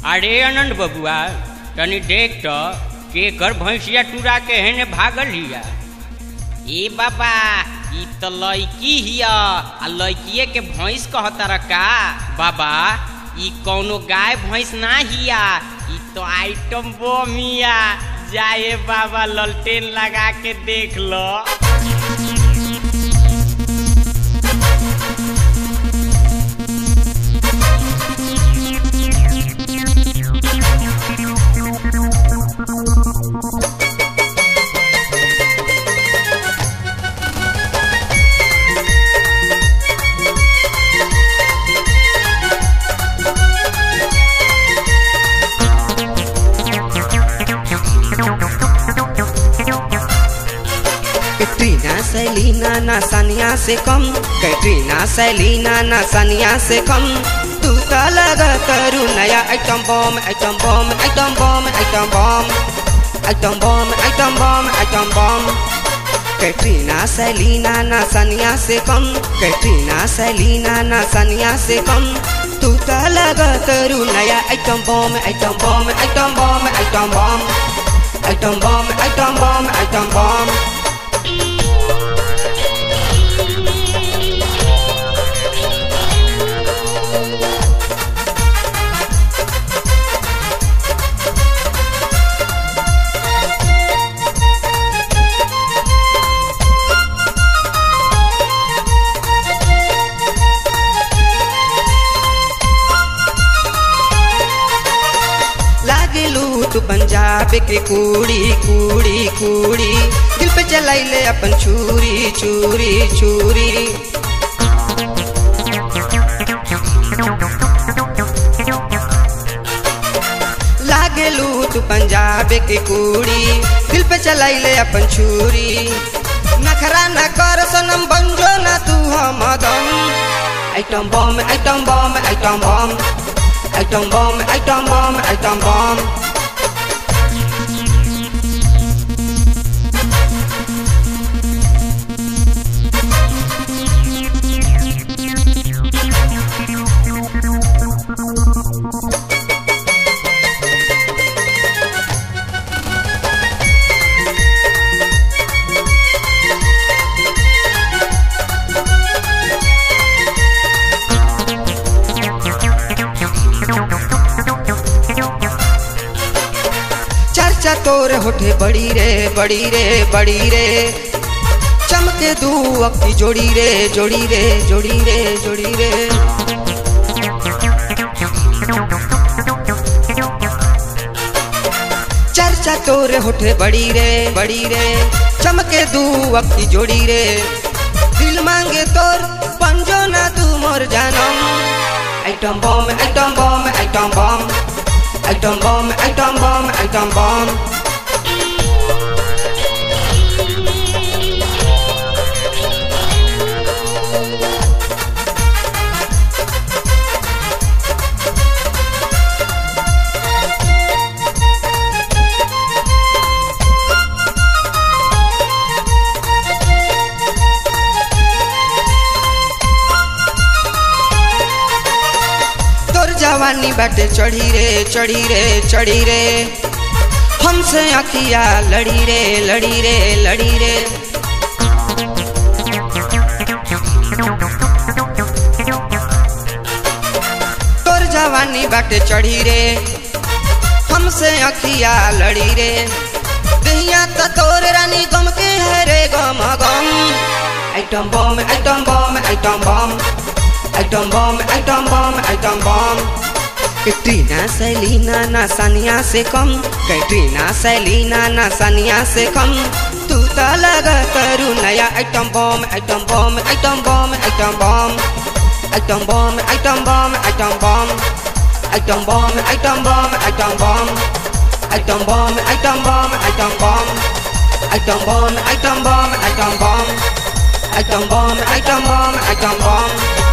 अरे आनंद बबुआ तनी देख तो के कर भैंसिया टूरा के हेने भागल हिया ए बाबा ई तो लड़की हिया आ लड़किए के भैंस कहता का बाबा ई कौनो गाय भैंस ना हिया ई तो आइटम बम हिया जाए बाबा ललटेन लगा के देख लो कैटरीना सैलीना ना सानिया से कम कैटरीना सैलीना ना सानिया से कम तू तो लगा करू नया item bomb item bomb item bomb item bomb item bomb item bomb item bomb Katrina Selina ना सानिया से कम कैटरीना सैलीना ना सानिया से कम तू तो लगा करू नया item bomb item bomb item bomb item bomb item bomb item bomb item bomb लागलू तू पंजाब के कूड़ी कूड़ी कूड़ी दिल पे चलाइले अपन छुरी छुरी छुरी लागलू तू पंजाब के कूड़ी दिल पे चलाइले अपन छुरी नखरा न कर सनम बंजो ना तू हम दम item bomb item bomb item bomb item bomb item bomb item bomb चर्चा तोर होठे बड़ी रे बड़ी रे बड़ी रे चमके दू अक्की जोड़ी रे जोड़ी रे जोड़ी रे जोड़ी रे चर्चा तोर होठे बड़ी रे बड़ी रे चमके दू अक्की जोड़ी रे दिल मांगे तोर पंजो ना तू मोर जानम item bomb item bomb item bomb item bomb item bomb item bomb तोर जवानी बाटे चढ़ी रे चढ़ी रे चढ़ी रे हमसे अखिया लड़ी रे लड़ी रे लड़ी रे तोर जवानी बाटे चढ़ी रे हमसे अखिया लड़ी रे दहिया तो तोर रानी गम के है रे गम गम item bomb item bomb item bomb item bomb item bomb item bomb Katrina Selina ना सानिया से कम कैटरीना सैलीना ना सानिया से कम तू तो लगा करू नया item bomb item bomb item bomb item bomb item bomb item bomb item bomb item bomb item bomb item bomb item bomb item bomb item bomb item bomb item bomb item bomb item bomb item bomb item बम